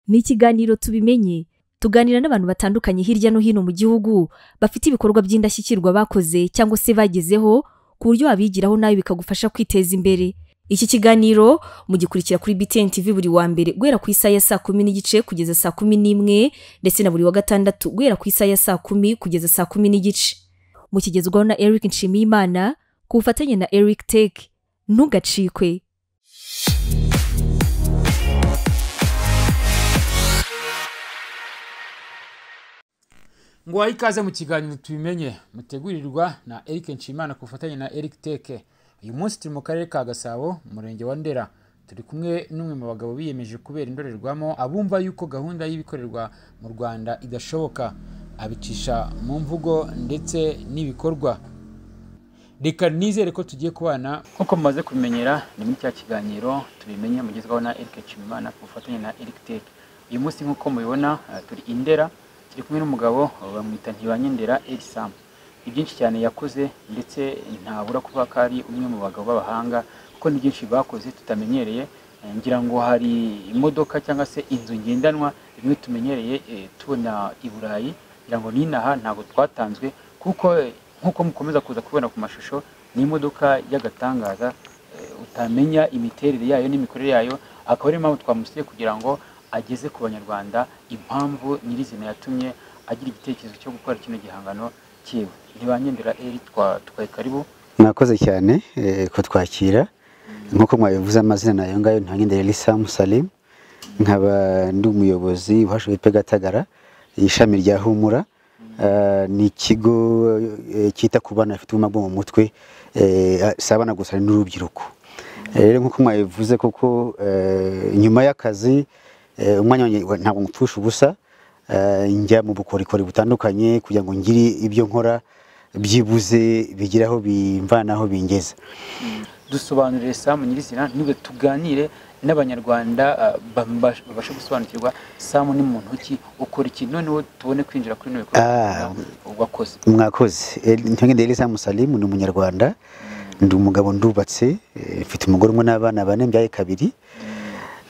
ni ikiganiro tubimenye tuganira n'abantu batandukanye hirya no hino mu gihugu bafite ibikorwa by'indashyikirwa bakoze cyangwa se bagezeho ku buryo wabigiraho nawe bikagufasha kwiteza imbere iki kiganiro mugikurikira kuri btn tv buri wa mbere guhera ku isaha ya saa kumi n'igice kugeza saa kumi n'imwe ndetse na buri wa gatandatu guhera ku isaha ya saa kumi kugeza saa kumi n'igice mukigezwaho na eric nshimiyimana ku bufatanye na eric tech ntugacikwe ngo wahe ikaze mu kiganiro tubimenye mutegurirwa na eric nshimana ku bufatanye na eric teke uyu munsi turi mu karere ka gasabo umurenge wa ndera turi kumwe n'umwe mu bagabo biyemeje kubera indorerwamo abumva yuko gahunda y'ibikorerwa mu rwanda idashoboka abicisha mu mvugo ndetse n'ibikorwa reka nizere ko tugiye kubana nk'uko mumaze kubimenyera ni muri cya kiganiro tubimenye mugezweho na eric nshimana ku bufatanye na eric teke uyu munsi nk'uko mubibona eh, turi indera turi kumwe n'umugabo bamwita ntibanyendera erisam ni byinshi cyane yakoze ndetse ntabura kuba ko ari umwe mu bagabo b'abahanga kuko ni byinshi bakoze tutamenyereye Eh, ngira ngo hari imodoka cyangwa se inzu ngendanwa bimwe tumenyereye eh, tubona i burayi ngira ngo n'inaha ntabwo twatanzwe kuko eh, nk'uko mukomeza kuza kubona ku mashusho ni imodoka y'agatangaza eh, utamenya imiterere yayo n'imikorere yayo akaba ariyo mpamvu twamusiye kugira ngo ageze ku banyarwanda impamvu nyirizina yatumye agira igitekerezo cyo gukora kino gihangano cyiwe ntibanyendera eri twaye karibu mwakoze cyane eh, kutwakira nk'uko mwabivuze amazina ni ayo ngayo ntanyendere elisa musalimu nkaba ndi umuyobozi uhashe witwa gatagara ishami rya humura Ah, ni ikigo eh, cyita ku bana bafite ubumuga bwo mu mutwe eh, si abana gusa ni n'urubyiruko Eh, rero nk'uko mwabivuze koko eh, nyuma y'akazi eh, umwanya wanjye wa- ntabwo ngupfusha ubusa Eh, njya mu bukorikori butandukanye kugira ngo ngire ibyo nkora byibuze bigire aho bimvanaho bingeza dusobanurire samu nyirizina nibwo tuganire n'abanyarwanda ah, bamba- babashe gusobanukirwa samu ni muntu ki ukora iki noneho tubone kwinjira kuri bino Ah. bikorwa wakoze mwakoze ntangende elisa musalimu ni umunyarwanda ndi umugabo ndubatse eh, mfite umugore umwe n'abana bane mbyaye kabiri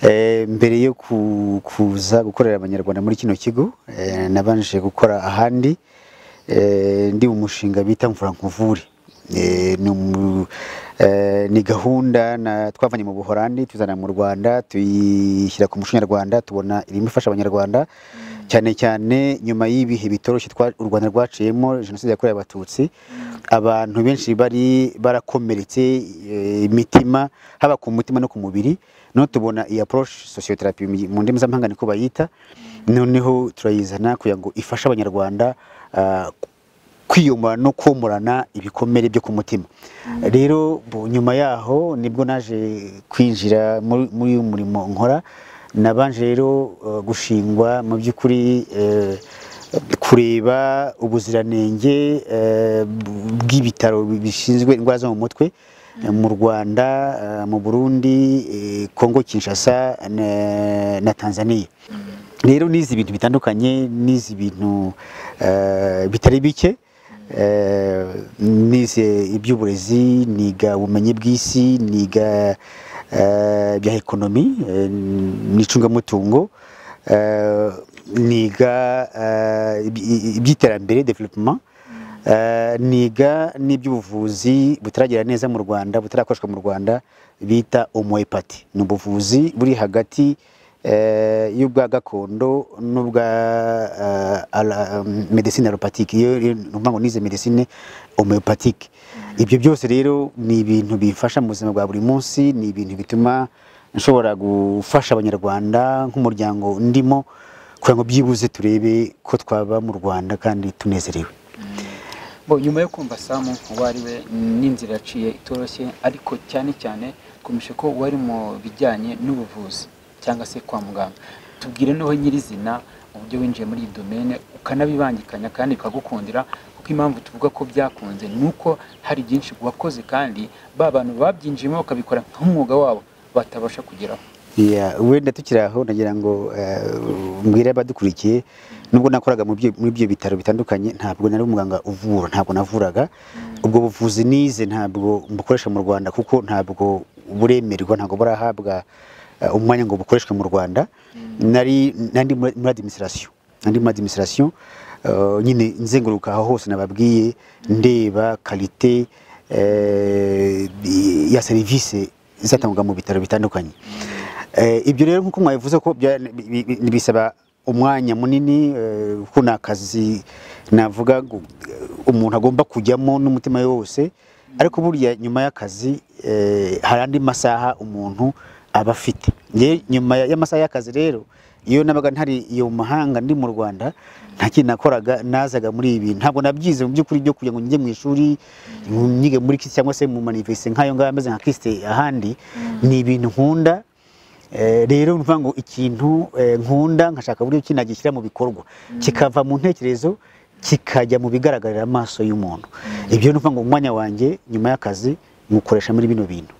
Eh, mbere yo ku- kuza gukorera abanyarwanda muri kino kigo eh, nabanje gukora ahandi eh, ndi mu mushinga bita mvura nkuvure Eh, ni umu- eh, ni gahunda na- twavanye mu buhorandi tuzana mu rwanda tuyishyira ku muco nyarwanda tubona irimo ifasha abanyarwanda cyane cyane nyuma y'ibihe bitoroshye twa- u rwanda rwaciyemo jenoside yakorewe abatutsi abantu benshi bari barakomeretse eh, imitima haba ku mutima no ku mubiri noneho tubona iyi approche sociotherapy mu- mu ndimi z'amahanga niko bayita noneho turayizana kugira ngo ifashe abanyarwanda ah, kwiyomora no komorana ibikomere byo ku mutima rero bu- nyuma yaho nibwo naje kwinjira muri muri uyu murimo nkora nabanje rero eh, gushingwa mu by'ukuri eh, kureba ubuziranenge eh, bw- bw'ibitaro bishinzwe indwara zo mu mutwe eh, mu Rwanda, eh, mu Burundi, eh, Kongo Kinshasa na- na Tanzania rero nizi ibintu bitandukanye nizi ibintu eh, bitari bike eh, nize iby'uburezi niga ubumenyi bw'isi niga eh, ibya ekonomi eh, n'icungamutungo eh, niga eh, iby- iby'iterambere development Eh, niga n'iby'ubuvuzi butaragera neza mu rwanda butarakoreshwa mu rwanda bita omoepati ni ubuvuzi buri hagati eh, y'ubwa gakondo n'ubwa eh, ala- um, medicine alopatike iyo iyo ni ukuvuga ngo nize medicine omoepatike ibyo byose rero ni ibintu bifasha mu buzima bwa buri munsi ni ibintu bituma nshobora gufasha abanyarwanda nk'umuryango ndimo kugira ngo byibuze turebe ko twaba mu rwanda kandi tunezerewe bo nyuma yo kumva samu uwo ari we n'inzira yaciye itoroshye ariko cyane cyane twumvishe ko wari mu bijyanye n'ubuvuzi cyangwa se kwa muganga tubwire noneho nyirizina uburyo winjiye muri iyi domene ukanabibangikanya kandi bikagukundira kuko impamvu tuvuga ko byakunze ni uko hari byinshi wakoze kandi ba bantu babyinjiyemo bakabikora nk'umwuga wabo batabasha kugeraho Yeah, wenda tukiri aho nagira ngo eh, mbwire abadukurikiye nubwo nakoraga mu byo- muri ibyo bitaro bitandukanye ntabwo nari umuganga uvura ntabwo navuraga ubwo buvuzi nize ntabwo mbukoresha mu rwanda kuko ntabwo buremerwa ntabwo burahabwa eh, umwanya ngo bukoreshwe mu rwanda nari nandi muri- muri administration nandi muri administration eh, nyine nzenguruka aho hose nababwiye ndeba kalite eh, ya serivisi izatangwa mu bitaro bitandukanye Eh, ibyo rero nk'uko mwabivuze ko bya- bi- bi- bi- bisaba umwanya munini eh, kuko ni akazi navuga ngo, eh, umuntu agomba kujyamo n'umutima we wose ariko burya nyuma y'akazi eh, hari andi masaha umuntu aba afite Nge- nyuma ya- y'amasaha y'akazi rero iyo nabaga ntari iyo mu mahanga ndi mu rwanda nta kintu nakoraga nazaga muri ibi ntabwo nabyize mu by'ukuri byo kugira ngo njye mu ishuri nyige muri kisi cyangwa se mu manivese nk'ayo ngayo ameze nka kisite ahandi ni ibintu nkunda Eh, rero mvuga ngo ikintu eh, nkunda nkashaka uburyo ki nagishyira mu bikorwa kikava mu ntekerezo kikajya mu bigaragarira amaso y'umuntu ibyo ni ukuvuga ngo umwanya wanjye nyuma y'akazi nywukoresha muri bino bintu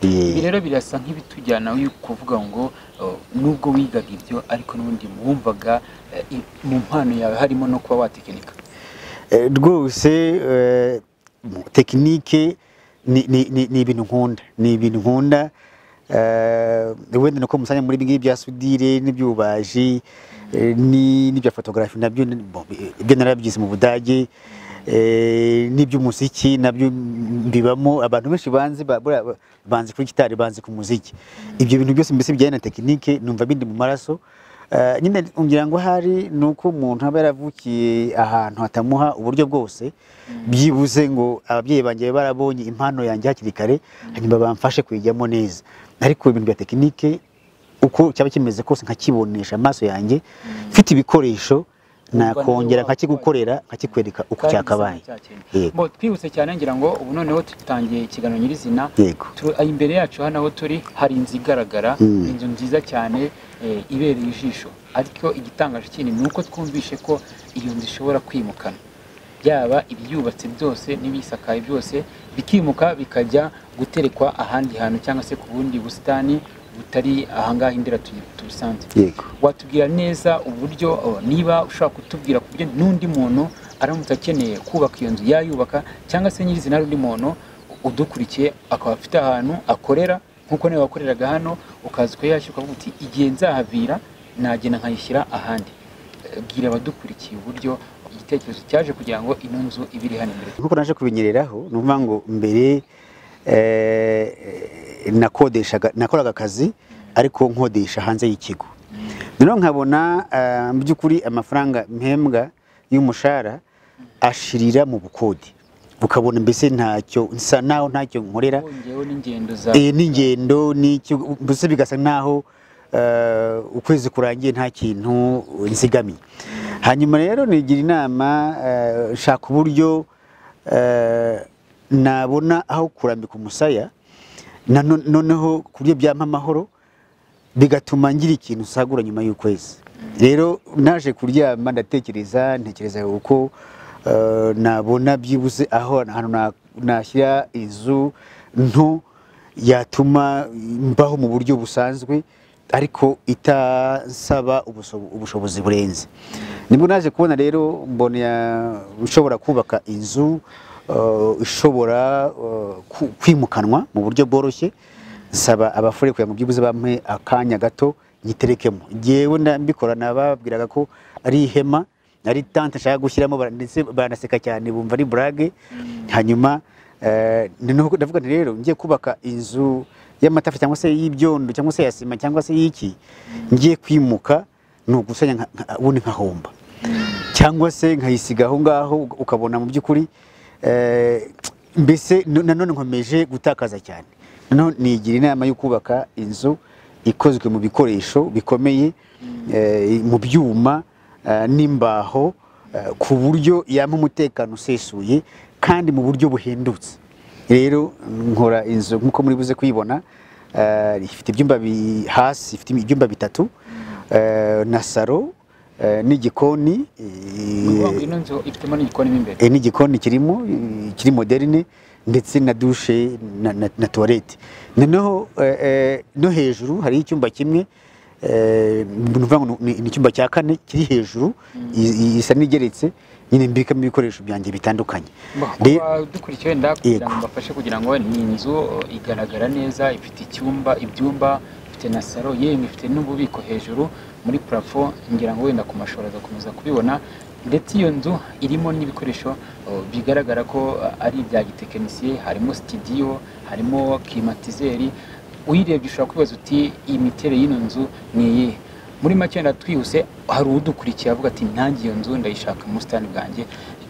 Eh, ibi rero birasa nk'ibitujyana yo kuvuga ngo uh, nubwo wigaga ibyo ariko n'ubundi wumvaga uh, i- mu mpano yawe harimo no kuba watekinika Eh, rwose eh, mu- tekinike ni ni- ni- ni ibintu nkunda ni ibintu nkunda Eh, wenda nuko musanya muri bingi bya sudire n'ibyubaji eh, ni- n'ibya fotografi nabyo ni- bo- ibyo narabyize mu budage eh, n'iby'umuziki nabyo mbibamo abantu benshi banzi ba- buriya ba- banzi kuri gitari banzi ku muziki ibyo bintu byose mbese bijyanye na tekinike numva bindi mu maraso Eh, nyine ngira ngo ahari ni uko umuntu aba yaravukiye ahantu hatamuha uburyo bwose byibuze ngo ababyeyi banjye babe barabonye impano yanjye hakiri kare hanyuma bamfashe kuyijyamo neza ariko ibintu bya tekinike uko cyaba kimeze kose nkakibonesha amaso yanjye mfite ibikoresho nakongera nkakigukorera nkakikwereka uko Kandi cyakabaye gisa n'icyakeye. yego Bo, twibutse cyane ngira ngo ubu noneho dutangiye ikiganiro nyirizina yego Turu- ah, imbere yacu hano aho turi hari inzu igaragara Mm. inzu nziza cyane eh, ibereye ijisho ariko igitangaje kindi ni uko twumvishe ko iyo nzu ishobora kwimukana byaba ibyubatse byose n'ibisakaye byose bikimuka bikajya guterekwa ahandi hantu cyangwa se ku bundi busitani butari ahangaha indera tu- tubisanzwe yego watubwira neza uburyo oh, niba ushobora kutubwira ku buryo n'undi muntu aramutse akeneye kubaka iyo nzu yayubaka cyangwa se nyirizina n'undi muntu udukurikiye akaba afite ahantu akorera nk'uko nawe wakoreraga hano ukaza ukayashyira ukavuga uti igihe nzahavira nagenda nkayishyira ahandi Eh, bwira abadukurikiye uburyo igitekerezo cyaje kugira ngo ino nzu ibe iri hano imbere nkuko naje kubinyereraho ni ukuvuga ngo mbere eh, nakodeshaga nakoraga akazi ariko nkodesha hanze y'ikigo noneho nkabona eh, mu by'ukuri amafaranga mpembwa y'umushahara ashirira mu bukode ukabona mbese ntacyo nsa naho ntacyo nkorera wongeyeho n'ingendo za Eh, n'ingendo n'icyo mbese bigasa nk'aho eh, ukwezi kurangiye nta kintu nzigamiye hanyuma rero nigira inama eh, shaka uburyo eh, nabona aho kurambika umusaya na no- noneho ku buryo byampa amahoro bigatuma ngira ikintu nsagura nyuma y'ukwezi rero naje kuryama ndatekereza ntekereza uko eh, nabona byibuze aho ahantu na- nashyira inzu nto yatuma mbaho mu buryo busanzwe ariko itasaba ubuso- ubushobozi burenze nibwo naje kubona rero mbona ya- ushobora kubaka inzu eh, ishobora eh, ku- kwimukanwa mu buryo bworoshye nsaba abafure kugira ngo byibuze bampe akanya gato nyiterekemo ngewe nda- mbikora nababwiraga ko ari ihema ari tante nshaka gushyiramo bara- ndetse baranaseka cyane bumva ari burage hanyuma eh, ni nuko ndavuga nti rero ngiye kubaka inzu y'amatafa cyangwa se y'ibyondo cyangwa se ya sima cyangwa se y'iki ngiye kwimuka ni ugusanya nka- nka- ubundi nkahomba cyangwa se nkayisiga aho ngaho ukabona mu by'ukuri eh, mbese no- nanone nkomeje gutakaza cyane nanone nigira inama yo kubaka inzu ikozwe mu bikoresho bikomeye eh, mu byuma eh, n'imbaho eh, ku buryo yampa umutekano usesuye kandi mu buryo buhendutse rero nkora inzu nk'uko muri buze kuyibona eh, ifite ibyumba bi- hasi ifite ibyumba bitatu eh, na saro eh, n'igikoni ni ukuvuga ngo eh, ino nzu ifitemo n'igikoni mo imbere Eh, n'igikoni kirimo eh, kiri moderne ndetse na dushe na, na, na toilette noneho eh, eh, no hejuru hari icyumba kimwe eh, ni ukuvuga ngo ni ni icyumba cya kane kiri hejuru i- i- isa n'igeretse nyine mbikamo ibikoresho byanjye bitandukanye Re- dukurikiye wenda kugira ngo Yego. mbafashe kugira ngo ni inzu igaragara neza ifite icyumba ibyumba ifite na salo yemwe ifite n'ububiko hejuru muri parafo ngira ngo wenda ku mashuri agakomeza kubibona ndetse iyo nzu irimo n'ibikoresho uh, bigaragara ko uh, ari ibya gitekinisiye harimo sitidiyo harimo klimatizeri uyirebye ushobora kwibaza uti iyi miterere y'ino nzu ni iyihe muri make wenda twihuse hari udukurikiye avuga ati ntange iyo nzu ndayishaka mu busitani bwanjye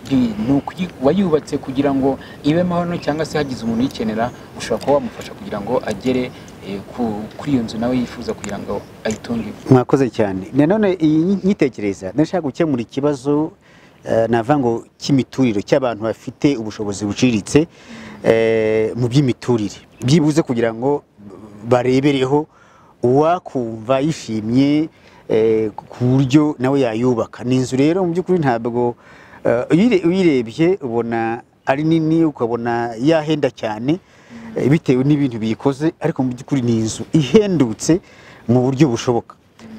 Bi- ni ukuyi- wayubatse kugira ngo ibe hano cyangwa se hagize umuntu uyikenera ushobora kuba wamufasha kugira ngo agere eh, ku- kuri iyo nzu nawe yifuza kugira ngo ayitunge mwakoze cyane nanone iyi nyi- nyitekereza ndashaka gukemura ikibazo eh, navuga ngo cy'imiturire cy'abantu bafite ubushobozi buciriritse eh, mu by'imiturire byibuze kugira ngo barebereho uwakumva yishimye eh, ku buryo nawe yayubaka ni inzu rero mu by'ukuri ntabwo eh, uyire- uyirebye ubona ari nini ukabona yahenda cyane eh, bitewe n'ibintu biyikoze ariko mu by'ukuri ni inzu ihendutse mu buryo bushoboka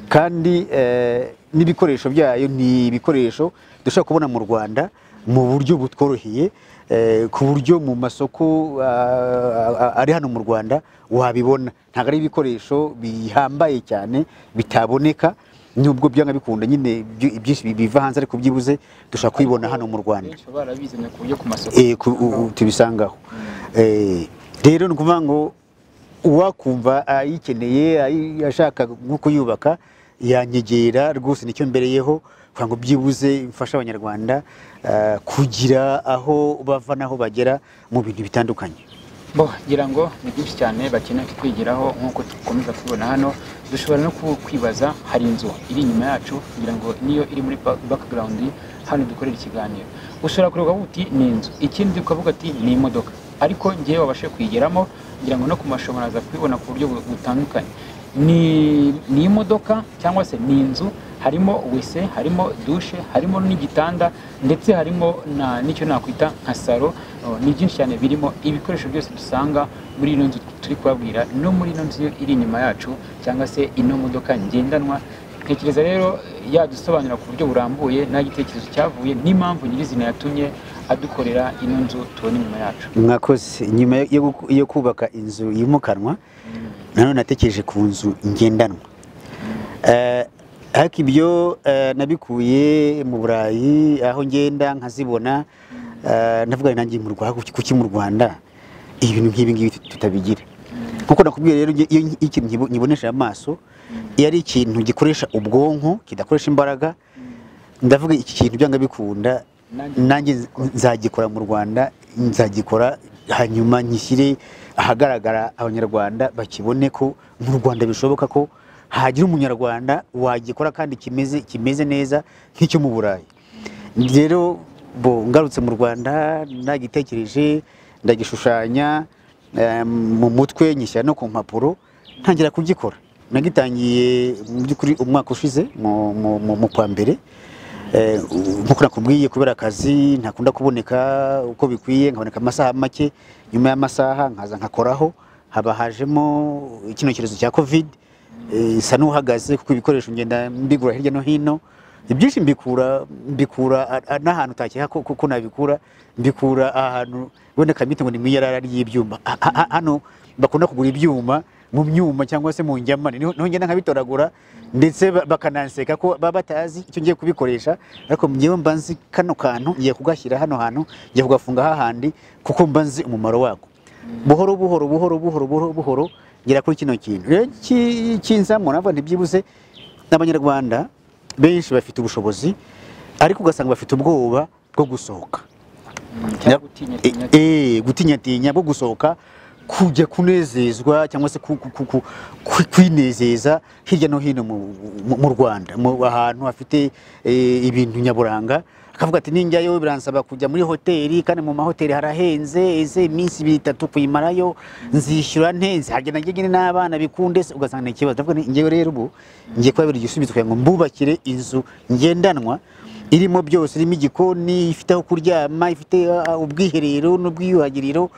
kandi eh, n'ibikoresho byayo ni ibikoresho dushobora kubona mu rwanda mu buryo butworoheye eh, ku buryo mu masoko ah, ah, ari hano mu rwanda wabibona ntabwo ari ibikoresho bihambaye cyane bitaboneka nubwo byanga bikunda nyine ibyo- ibyinshi biva hanze ariko byibuze dushobora kubibona hano mu rwanda benshi barabizanye ku buryo ku masoko eh, ku- u- u- tubisangaho Eh, rero ni ukuvuga ngo uwakumva ayikeneye ayi- ashaka nko kuyubaka yanyegera rwose nicyo mbereyeho kugira ngo byibuze mfashe abanyarwanda eh, kugira aho bava n'aho bagera mu bintu bitandukanye bo ngira ngo ni byinshi cyane bakeneye kwigiraho nk'uko dukomeza kubibona hano dushobora no ku- kwibaza hari inzu iri inyuma yacu kugira ngo niyo iri muri ba- background hano dukorera ikiganiro ushobora kureba ukavuga uti ni inzu ikindi ukavuga ati ni imodoka ariko ngewe wabashe kuyigeramo ngira ngo no ku mashobora aza kubibona ku buryo bu- butandukanye ni ni imodoka cyangwa se ni inzu harimo wese harimo dushe harimo n'igitanda ndetse harimo na n'icyo nakwita nka salo oh, ni byinshi cyane birimo ibikoresho byose dusanga muri ino nzu turi kubabwira no muri ino nzu iri inyuma yacu cyangwa se ino modoka ngendanwa ntekereza rero yadusobanurira ku buryo burambuye nta gitekerezo cyavuye n'impamvu nyirizina yatumye adukorera ino nzu tubona inyuma yacu mwakoze nyuma yo guku- yo kubaka inzu yimukanwa nanone natekereje ku nzu ngendanwa Eh, ariko ibyo eh, nabikuye mu burayi aho ngenda nkazibona eh, ndavuga ngo nanjye mu Rwa- kuki mu rwanda ibintu nk'ibi ngibi tut- tutabigira nkuko nakubwiye rero nge- iyo nki- ikintu nkibo- nkibonesha amaso iyo ari ikintu gikoresha ubwonko kidakoresha imbaraga ndavuga iki kintu byanga bikunda Nanjye- nanjye nz- nzagikora mu rwanda nzagikora hanyuma nyishyire ahagaragara abanyarwanda bakibone ko mu rwanda bishoboka ko hagira umunyarwanda wagikora kandi kimeze kimeze neza nk'icyo mu burayi rero bo ngarutse mu rwanda nagitekereje ndagishushanya eh, mu mutwe nyishyira no ku mpapuro ntangira kugikora nagitangiye mu by'ukuri umwaka ushize mu- mu- mu- mu kwa mbere Eh, u- nkuko nakubwiye kubera akazi ntakunda kuboneka uko bikwiye nkaboneka amasaha make nyuma y'amasaha nkaza nkakoraho haba hajemo kino cyorezo cya covid eh, isa n'uhagaze kuko ibikoresho ngenda mbigura hirya no hino ibyinshi mbikura mbikura a- a- n'ahantu utakeka ko- ko ko nabikura mbikura ahantu wenda kamite ngo ni mu iyarara ry'ibyuma Ha- ha- ha- hano bakunda kugura ibyuma mu myuma cyangwa se mu njyamane niho niho ngenda nkabitoragura ndetse ba- bakananseka ko baba batazi icyo ngiye kubikoresha ariko ngewe mba nzi kano kantu ngiye kugashyira hano hantu ngiye kugafunga hahandi kuko mba nzi umumaro wako buhoro buhoro buhoro buhoro buhoro buhoro ngera kuri kino kintu rero ki- kinzamura navuga ntibyibuze n'abanyarwanda benshi bafite ubushobozi ariko ugasanga bafite ubwoba bwo gusohoka cyangwa utinyatinya Eh, gutinyatinya bwo gusohoka kujya kunezezwa cyangwa se ku- ku- ku- ku- ku- kwinezeza hirya no hino mu- mu mu Rwanda mu ahantu hafite eh, ibintu nyaburanga akavuga ati ninjyayo biransaba kujya muri hoteli kandi mu mahoteli harahenze ese iminsi ibiri itatu kuyimarayo nzishyura ntenze hagenda njye nyine n'abana bikunde se ugasanga ni ikibazo ndavuga nti ngewe rero ubu ngiye kubabera igisubizo kugira ngo mbubakire inzu ngendanwa irimo byose irimo igikoni ifite aho kuryama ifite ah, ubwiherero n'ubwiyuhagiriro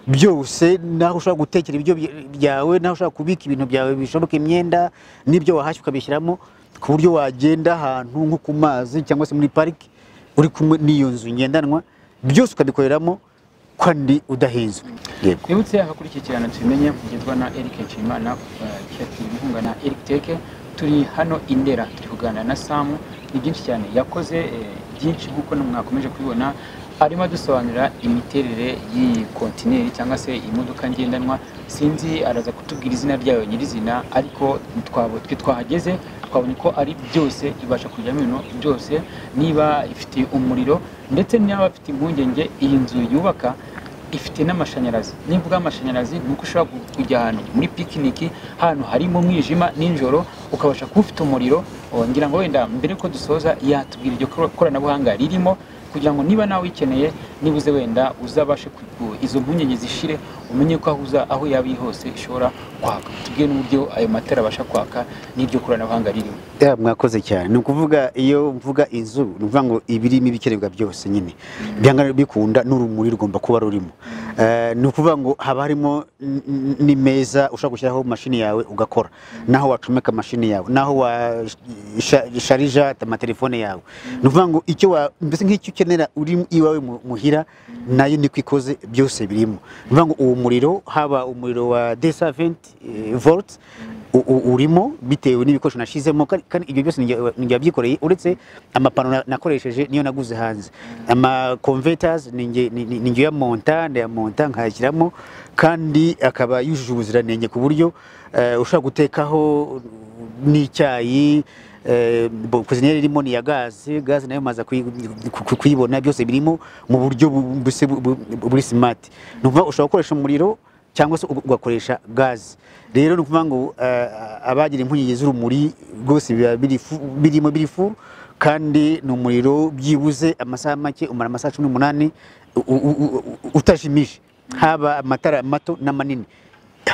byose naho ushobora gutekera ibyo byawe naho ushobora kubika ibintu byawe bishoboka imyenda n'ibyo wahashye ukabishyiramo ku buryo wagenda ahantu nko ku mazi cyangwa se muri pariki uri kumwe n'iyo nzu ngendanwa byose ukabikoreramo ko ndi udahezwe yego twibutse hakurikira ikiganiro tubimenye kugezwa na eric nshimimana eh, cyateye inkunga na eric teke turi hano i ndera turi kuganira na samu ni byinshi cyane yakoze eh, byinshi nk'uko namwe mwakomeje kubibona arimo adusobanurira imiterere y'iyi kontineri cyangwa se imodoka ngendanwa sinzi araza kutubwira izina ryayo nyirizina ariko twaba twe twahageze twabonye ko ari byose ibasha kujyamo ibintu byose niba ifite umuriro ndetse niba ifite impungenge iyi nzu yubaka ifite n'amashanyarazi nimvuga amashanyarazi ni uko ushobora gu- kujya ahantu muri pikiniki ahantu harimo umwijima nijoro ukabasha kuba ufite umuriro Oh, ngira ngo wenda mbere ko dusoza yatubwira iryo kor- koranabuhanga ririmo kugira ngo niba nawe uyikeneye nibuze wenda uzabashe ku- ku- izo mpungenge zishire umenye ko aho uza aho yaba iri hose ishobora kwaka tubwire n'uburyo ayo matara abasha kwaka n'iryo koranabuhanga ririmo ya mwakoze cyane ni ukuvuga iyo mvuga inzu ni ukuvuga ngo ibirimo ibikenerwa byose nyine byanga bikunda n'urumuri rugomba kuba rurimo Eh, ni ukuvuga ngo haba harimo n- n- n'imeza ushobora gushyiraho mashini yawe ugakora naho wacomeka mashini yawe naho washarija amatelefone yawe ni ukuvuga ngo icyo wa mbese nk'icyo ukenera uri iwawe mu- muhira nayo niko ikoze byose birimo ni ukuvuga ngo uwo muriro haba umuriro wa desaventi volts u- u- urimo bitewe n'ibikoresho nashizemo kandi kandi ibyo byose ni njye- ni njye wabyikoreye uretse amapano na- nakoresheje niyo naguze hanze ama converters ni njye- ni- ni- ni njye uyamonta ndayamonta nkayashyiramo kandi akaba yujuje ubuziranenge ku buryo eh, ushobora gutekaho n'icyayi eh, bo- kuzinere irimo ni iya gaze gaze nayo maze kuyibona byose birimo mu buryo bu- buse- bu- bu- buri smart ni ukuvuga ushobora gukoresha umuriro cyangwa se ugakoresha gaze rero ni ukuvuga ngo eh, abagira impungenge z'urumuri rwose biba biri fu- birimo biri fu kandi ni umuriro byibuze amasaha make umara amasaha cumi n'umunani u- u- u- u- utajimije haba amatara mato n'amanini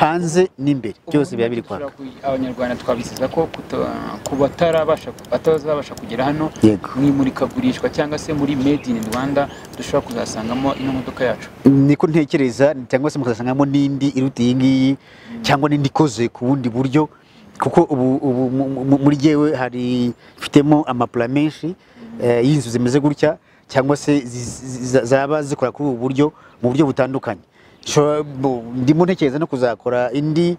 hanze n'imbere byose biba biri kwaka abanyarwanda twabisiza ko kuta- ku batarabasha batazabasha kugera hano yego mu imurikagurishwa cyangwa se muri made in rwanda dushobora kuzasangamo ino modoka yacu niko ntekereza cyangwa se mukazasangamo n'indi iruta iyi ngiyi cyangwa n'indi ikoze ku bundi buryo kuko ubu, ubu mu- mu- muri jyewe hari mfitemo amapula menshi eh, y'inzu zimeze gutya cyangwa se zi- zi- za- zaba zikora kuri ubu buryo mu buryo butandukanye Shobora- bu- ndimo ntekereza no kuzakora indi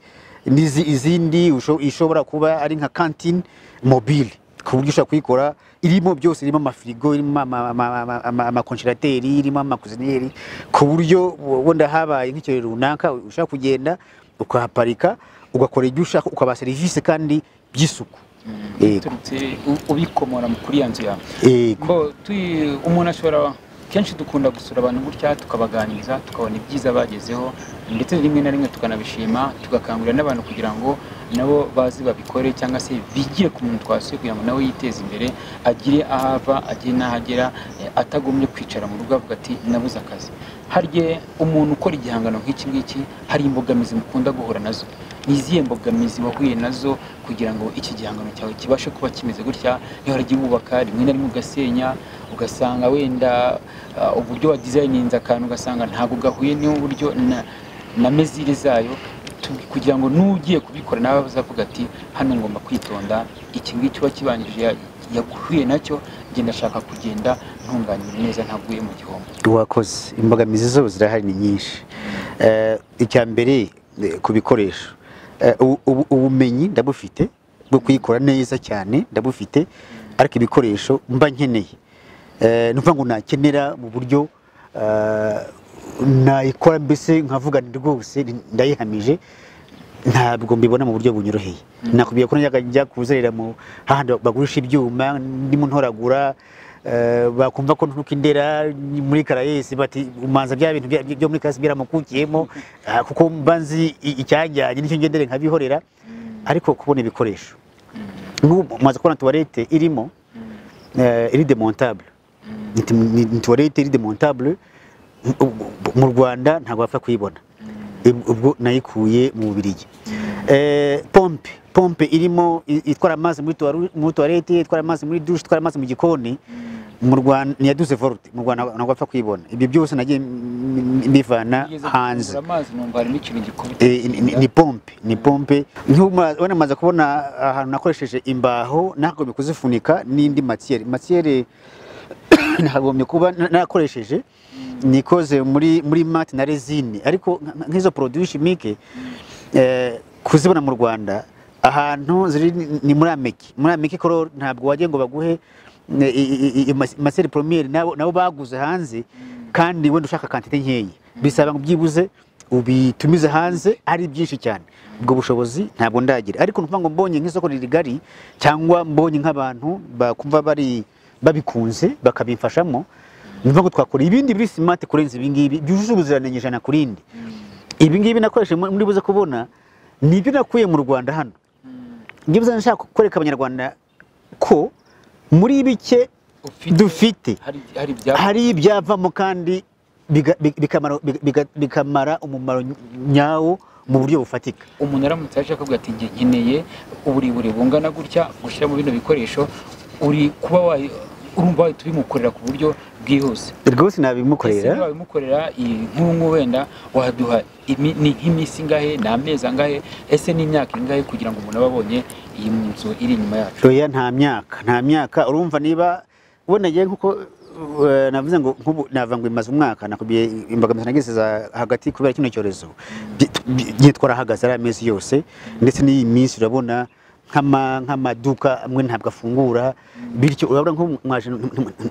n'izi- izindi usho- ishobora kuba ari nka kantine mobile ku buryo ushobora kuyikora irimo byose irimo amafirigo irimo ama- ama- ama- ama- amakonjerateri irimo amakuzineri ku buryo wenda habaye nk'ikirori runaka ushaka kugenda ukahaparika ugakora ibyo ushaka ukabaha serivisi kandi by'isuku Yego. biturutse u- ubikomora kuri ya nzu yawe Yego. Mbo, tui- umuntu ashobora kenshi dukunda gusura abantu gutya tukabaganiriza tukabona ibyiza bagezeho ndetse rimwe na rimwe tukanabishima tugakangurira n'abantu kugira ngo nabo bazi babikore cyangwa se bigire ku muntu twasuye kugira ngo nawe yiteze imbere agire aho ava agire n'aho agera eh, atagombye kwicara mu rugo avuga ati nabuze akazi harya umuntu ukora igihangano nk'iki ngiki hari imbogamizi mukunda guhura nazo ni izihe mbogamizi wahuye nazo kugira ngo iki gihangano cyawe kibashe kuba kimeze gutya ntiharajya wubaka rimwe na rimwe ugasenya ugasanga wenda ah, uburyo wa dizayininze akantu ugasanga ntabwo gahuye n'uburyo na- na mezire zayo tu- kugira ngo n'ugiye kubikora nawe uzavuga ati hano ngomba kwitonda iki ngiki uba kibanjije ya- yahuye nacyo genda ashaka kugenda ntunganyije neza ntaguye mu gihombo wakoze imbogamizi zo zirahari ni nyinshi Eh, icya mbere eh, ku bikoresho Eh, ubu- ubu- ubumenyi ndabufite bwo kuyikora neza cyane ndabufite ariko ibikoresho mba nkeneye Eh, ni ukuvuga ngo nakenera mu buryo eh, nayikora mbese nkavuga nti rwose ndayihamije ntabwo mbibona mu buryo bunyoroheye nakubwiye ko najyaga njya kuzerera mu hahandi bagurisha ibyuma ndimo ntoragura eh, bakumva ko nturuka indera ni muri karayesi bati umanza bya bintu bya- byo muri karayesi byaramukukiyemo ah, kuko mba nzi i- icyanjyanye nicyo ngendere nkabihorera ariko kubona ibikoresho n'ubu maze kubona tuwarete irimo eh, iri demontabule Ni- ni ni tuwarete iri demontabule mu- mu- mu rwanda ntabwo bapfa kuyibona Ib- ubwo nayikuye mu bubirigi Eh, pompe pompe irimo i- itwara amazi muri tuwaru- muri tuwarete itwara amazi muri dushe itwara amazi mu gikoni mu rwanda ni iya duze volute mu rwanda ntabwo ntabwo bapfa kuyibona ibyo byose nagiye m- m- mbivana Ugeze hanze gufungura amazi numva harimo ikintu gikubita Eh, ni- ni- ni pompe ni pompe nk'ubona maze kubona ahantu nakoresheje imbaho nakagombye kuzifunika n'indi matiyere matiyere nakagombye kuba na- narakoresheje ni ikoze muri muri mate na rezine ariko nk- nk'izo poroduwi shimike eh, kuzibona mu rwanda ahantu ziri ni- ni muri ameki muri ameki koro ntabwo wajya ngo baguhe ne- i- i- i- mas- maseri poromiyeri nabo nabo baguze hanze kandi wenda ushaka kantite nkeya bisaba ngo byibuze ubitumize hanze ari byinshi cyane ubwo bushobozi ntabwo ndagira ariko ni ukuvuga ngo mbonye nk'isoko rigari cyangwa mbonye nk'abantu bakumva bari babikunze bakabimfashamo ni ukuvuga ngo twakora ibindi biri simati kurenza ibingibi byujuje ubuziranenge ijana ku rindi ibingibi nakoresheje muri muri buze kubona ni ibyo nakuye mu rwanda hano byibuze nshaka kwereka abanyarwanda ko muri bike Ufite- dufite hari hari ibya hari ibyavamo kandi biga- bi- bikamara- bi- biga- bikamara umumaro nyawo mu buryo bufatika umuntu aramutse aje akavuga ati "Nge- nkeneye uburebure bungana gutya gushyira mu bino bikoresho uri kuba wayi urumva wahita ubimukorera ku buryo bwihuse ese rwose niba nabimukorera wabimukorera iyi nk'ubu wenda waduha imi- ni nk'iminsi ingahe ni amezi angahe ese ni imyaka ingahe kugira ngo umuntu abe abonye iyi nzu iri inyuma yacu oya nta myaka nta myaka urumva niba ubona ngewe nkuko eh, navuze ngo nk'ubu navuga ngo imaze umwaka nakubwiye imbogamizi nagize za hagati kubera kino cyorezo ngiye twarahagaze ari amezi yose ndetse n'iyi minsi urabona nk'ama- nk'amaduka amwe ntabwo afungura bityo urabona nko mwaje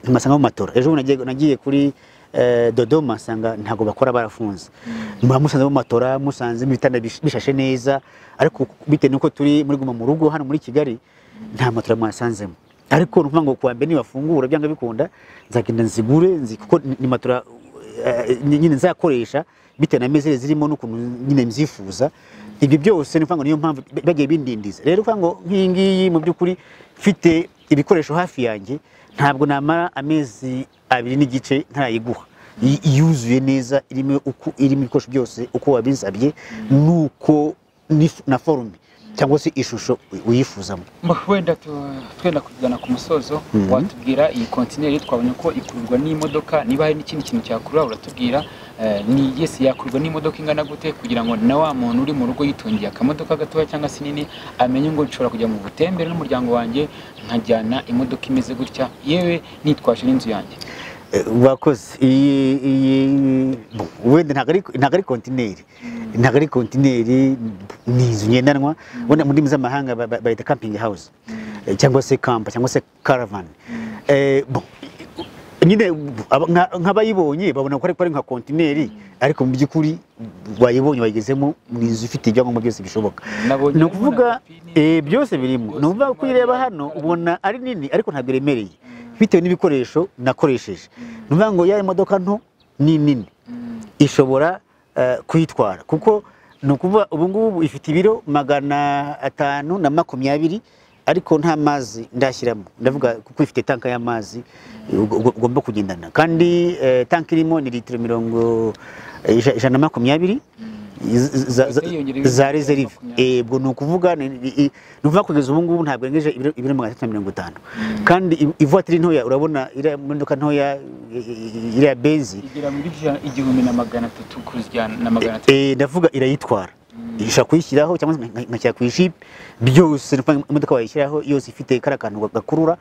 ntimasanga mu matora ejo bundi nagiye- nagiye kuri eh, dodoma nsanga ntabwo bakora barafunze muba musanze mu matora musanze ibitanda bish- bishashe neza ariko bitewe n'uko turi muri guma mu rugo hano muri kigali nta matora mwasanzemo ariko ni ukuvuga ngo kuwa mbere nibafungura byanga bikunda nzagenda nzigure nzi- kuko ni- ni matora eh, ny- nyine nzakoresha bitewe na mezere zirimo n'ukuntu nyine mzifuza ibyo byose ni ukuvuga ngo niyo mpamvu ba- bagiye bindindiza rero ukuvuga ngo nk'iyi ngiyi mu by'ukuri mfite ibikoresho hafi yanjye ntabwo namara amezi abiri n'igice ntarayiguha y- yuzuye neza irimo uku- irimo ibikoresho byose uko wabinsabye nuko nif- na forume cyangwa se ishusho uy- uyifuzamo Ma, wenda tu- twenda kugana ku musozo Mhm. watubwira iyi kontineri twabonye ko ikururwa n'imodoka niba hari n'ikindi kintu cyakurura uratubwira eh, ni yesi yakururwa n'imodoka ingana gute kugira ngo na wa muntu uri mu rugo yitungiye akamodoka gatoya cyangwa se inini amenye ngo nshobora kujya mu butembere n'umuryango wanjye nkajyana imodoka imeze gutya yewe nitwaje n'inzu yanjye Eh, wakoze iyi iyi- bo, wenda ntabwo ari- ntabwo ari kontineri ntabwo ari kontineri ni inzu ngendanwa wenda mu ndimi z'amahanga ba- ba- bayita kampingi hawuze eh, cyangwa se kampa cyangwa se karavani Eh, bo, nyine bo, aba- nka- nk'abayibonye babona ko ariko ari nka kontineri ariko mu by'ukuri wayibonye wayigezemo ni inzu ifite ibyangombwa byose bishoboka Nabonye ni harimo na ukuvuga pipini, eh, byose birimo byose ni ukuvuga ko birimo, uyireba harimo hano amakara. ubona ari nini ariko ntabwo iremereye bitewe n'ibikoresho nakoresheje ni ukuvuga ngo ya imodoka nto ni nini Mm, ishobora eh, kuyitwara kuko ni ukuvuga ubu ngubu ifite ibiro magana atanu na makumyabiri ariko nta mazi ndashyiramo ndavuga kuko ifite tanka y'amazi eh, ugo- ugo- ugomba kugendana kandi eh, tanki irimo ni litiro mirongo eh, ija- ijana na makumyabiri iz- za- za- Yahise yiyongerera za ibiro reserve makumyabiri. ubwo ni ukuvuga ni- i- i- ni ukuvuga kugeza ubu ngubu ntabwo irengeje ibiro ibiro magana atatu na mirongo itanu kandi i- ivatiri ntoya urabona iriya modoka ntoya i- i- iriya benzi igera muri ijana- igihumbi na magana atatu kuzijyana na magana atatu Eh, ndavuga irayitwara ishobora kuyishyiraho cyangwa se nka- nka ku ishipi byose ni ukuvuga imodoka wayishyiraho yose ifite kariya kantu gakurura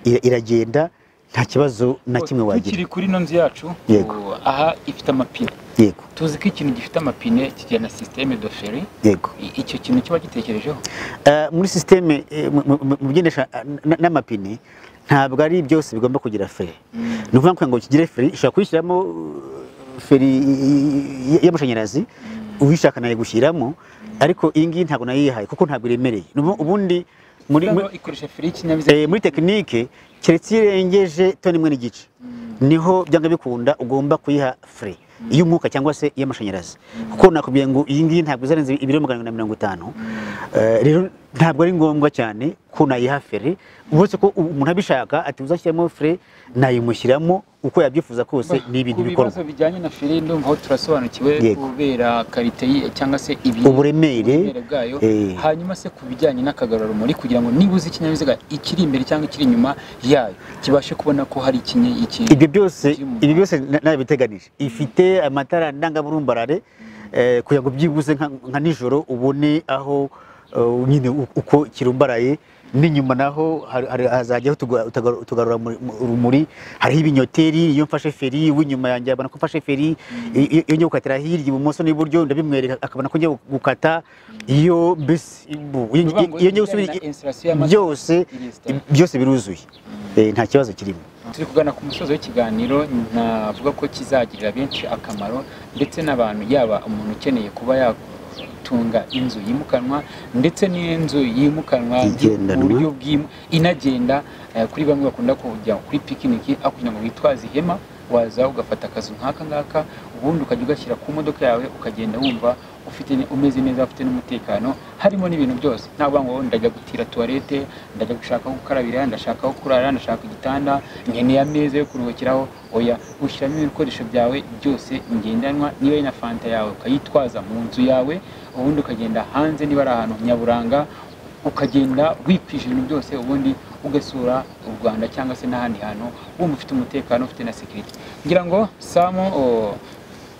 ira- iragenda nta kibazo na kimwe wagira tukiri kuri ino nzu yacu Yego. ubu, aha ifite amapine yego tuzi ko ikintu gifite amapine kigira na sisiteme de feri yego I- icyo kintu kiba gitekerejeho Eh, muri sisiteme eh, mu- mu- mu- mu bigendesha eh, n- n'amapine ntabwo ari byose bigomba kugira feri ni ukuvuga ngo ngo kigire feri ushobora kuyishyiramo eh, feri y- y- y'amashanyarazi uyishaka nayo gushyiramo ariko iyi ngiyi ntabwo nayo yihaye kuko ntabwo iremereye Ni ukuvuga ubundi muri muri- Cyangwa ikoresha feri y'ikinyabiziga Eh, muri tekinike keretse iyo irengeje toni imwe n'igice niho byanga bikunda ugomba kuyiha fure iy'umwuka cyangwa se iy'amashanyarazi kuko nakubwiye ngo iyi ngiyi ntabwo izarenze ibiro magana abiri na mirongo itanu Eh, rero ntabwo ari ngombwa cyane ko nayiha fere uretse ko umuntu abishaka ati uzashyiramo fure nayimushyiramo uko yabyifuza kose ni ibintu ku bibazo bikorwa bijyanye na feri ndumva aho turasobanukiwe Yego. kubera karite yi- cyangwa se ibi- Uburemere. uburemere bwayo Eh. hanyuma se ku bijyanye n'akagarurarumuri kugira ngo niba uzi ikinyabiziga ikiri imbere cyangwa ikiri inyuma yayo kibashe kubona ko hari ikinye ikintu ibyo byose By'umumaro. ibyo byose na- nabiteganije ifite amatara ndangaburumbarare eh, kugira ngo byibuze nka nka nijoro ubone aho eh, nyine u- uko kirumbaraye n'inyuma naho hari- hari- hazajyaho tuga- tugaru- tugarura muri- mu- urumuri hariho ibinyoteri iyo mfashe feri w'inyuma yanjye abona ko mfashe feri iyo iyo njya gukatira hirya ibumoso n'iburyo ndabimwereka akabona ko njya gukata iyo mbese ibu- iyo Bivuga ngo iyo njya ibijyanye gusubira na installation y'amata byose irisitara. byose biruzuye Eh, nta kibazo kirimo turi kugana ku musozo w'ikiganiro navuga ko kizagirira benshi akamaro ndetse n'abantu yaba umuntu ukeneye kuba yatunga inzu yimukanwa ndetse n'inzu yimukanwa Igendanwa. mu buryo bw'imu- inagenda eh, kuri bamwe bakunda kujya kuri pikiniki aho kugira ngo witwaze ihema waza ugafata akazu nk'aka ngaka ubundi ukajya ugashyira ku modoka yawe ukagenda wumva ufite ni- umeze neza ufite n'umutekano harimo n'ibintu byose nta kuvuga ngo ndajya gutira tuwarete ndajya gushaka aho gukarabira ndashaka aho kurara ndashaka igitanda nkeneye ameza yo kuruhukiraho oya ushyiramo ibikoresho byawe byose ngendanwa niba ari na fanta yawe ukayitwaza mu nzu yawe ubundi ukagenda hanze niba ari ahantu nyaburanga ukagenda wikwisha ibintu byose ubundi ugasura u rwanda cyangwa se n'ahandi hantu wumva ufite umutekano ufite na sekirite ngira ngo samu o,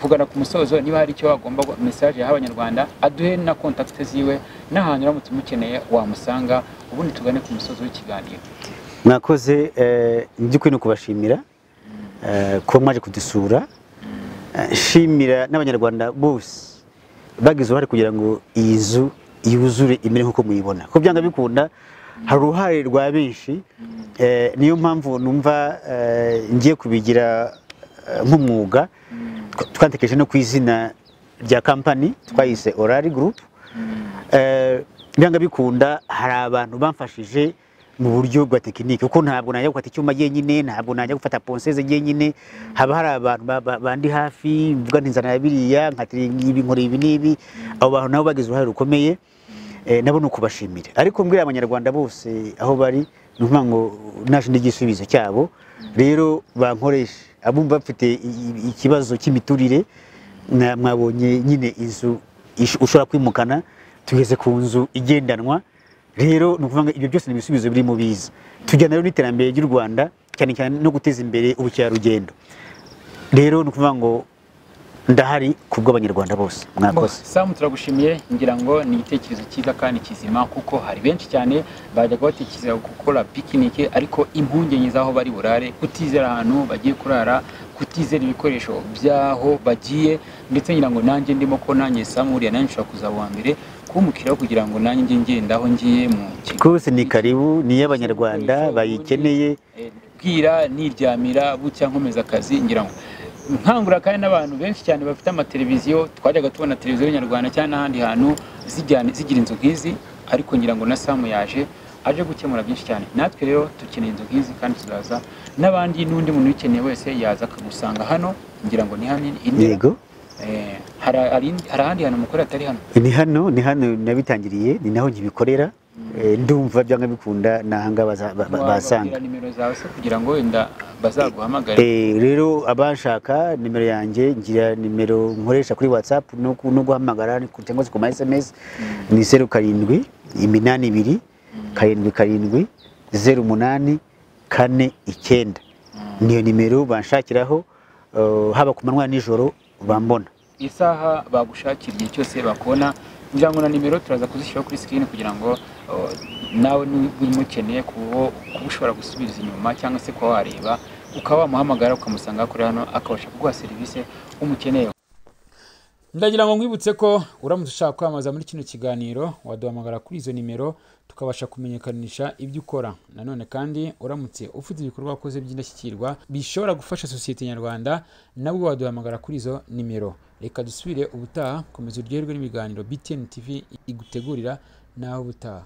kugana ku musozo niba hari icyo wagomba gu- message yaha abanyarwanda aduhe na kontakite ziwe n'ahantu uramutse umukeneye wamusanga ubundi tugane ku musozo w'ikiganiro mwakoze eh, mu by'ukuri ni ukubashimira eh, kuba mwaje kudusura Eh, nshimira n'abanyarwanda bose bagize uruhare kugira ngo iyi nzu yuzure imere nk'uko muyibona ko byanga bikunda hari uruhare rwa benshi eh, niyo mpamvu numva eh, ngiye kubigira eh, nk'umwuga Twa- twatekereje no ku izina rya kampani twayise orari gurupu Eh, byanga bikunda hari abantu bamfashije mu buryo bwa tekinike kuko ntabwo najya gufata icyuma jyenyine ntabwo najya gufata ponseze jyenyine haba hari abantu ba- ba- bandi hafi mvuga nti nzana biriya nkatira ibi nkora ibi n'ibi abo bantu nabo bagize uruhare rukomeye Eh, nabo ni ukubashimira ariko mbwira abanyarwanda bose aho bari ni ukuvuga ngo naje ndi igisubizo cyabo rero bankoreshe abumva bafite i- i- ikibazo cy'imiturire na- mwabonye nyine inzu ish- ushobora kwimukana tugeze ku nzu igendanwa rero ni ukuvuga ngo ibyo byose ni ibisubizo biri mu biza tujyana rero n'iterambere ry'u rwanda cyane cyane no guteza imbere ubukerarugendo rero ni ukuvuga ngo ndahari ku bw'abanyarwanda bose mwakoze samu turagushimiye ngira ngo ni igitekerezo cyiza kandi kizima kuko hari benshi cyane bajyaga batekereza gukora pikinike ariko impungenge z'aho bari burare kutizera ahantu bagiye kurara kutizera ibikoresho by'aho bagiye ndetse ngira ngo nanjye ndimo ko nanjye samu uriya nanjye ushobora kuza wa mbere kumukiraho kugira ngo nanjye njye ngenda aho ngiye mu kigo Kose ni karibu ni iy'abanyarwanda bayikeneye Eh, bwira niryamira bucya nkomeza akazi ngira ngo nkangura kandi n'abantu benshi cyane bafite amateleviziyo twajyaga tubona televiziyo nyarwanda cyangwa n'ahandi hantu zijyana zigira inzu nk'izi ariko ngira ngo na samu yaje aje gukemura byinshi cyane natwe rero dukeneye inzu nk'izi kandi tuzaza n'abandi n'undi muntu uyikeneye wese yaza akagusanga hano ngira ngo ni hano i Ndera. yego Eh, hari hari- hari ahandi hantu mukore hatari hano ni hano ni hano nabitangiriye ni naho nkibikorera Eh, ndumva byanga bikunda ni ahanga baza- ba- ba- wababwira basanga nimero zawe se kugira ngo wenda bazaguhamagare Eh, rero abashaka nimero yanjye ngira nimero nkoresha kuri whatsapp no ku- no guhamagara ni ku- cyangwa se ku ma sms ni zeru karindwi iminani ibiri karindwi karindwi zeru umunani kane icyenda niyo nimero banshakiraho eh, haba ku manywa nijoro bambona isaha bagushakira igihe cyose bakubona ngira ngo na nimero turaza kuzishyiraho kuri sikirini kugira ngo uh, nawe niba umukeneye kuba kuba ushobora gusubiza inyuma cyangwa se kuba wareba ukaba wamuhamagara ukamusanga kuri hano akabasha kuguha serivisi umukeneye ndagira ngo nkwibutse ko uramutse ushaka kwamamaza muri kino kiganiro waduhamagara kuri izo nimero tukabasha kumenyekanisha ibyo ukora nanone kandi uramutse ufite ibikorwa wakoze by'indashyikirwa bishobora gufasha sosiyete nyarwanda nabwo waduhamagara kuri izo nimero reka dusubire ubutaha komeza uryoherwe n'ibiganiro btn tv igutegurira naho ubutaha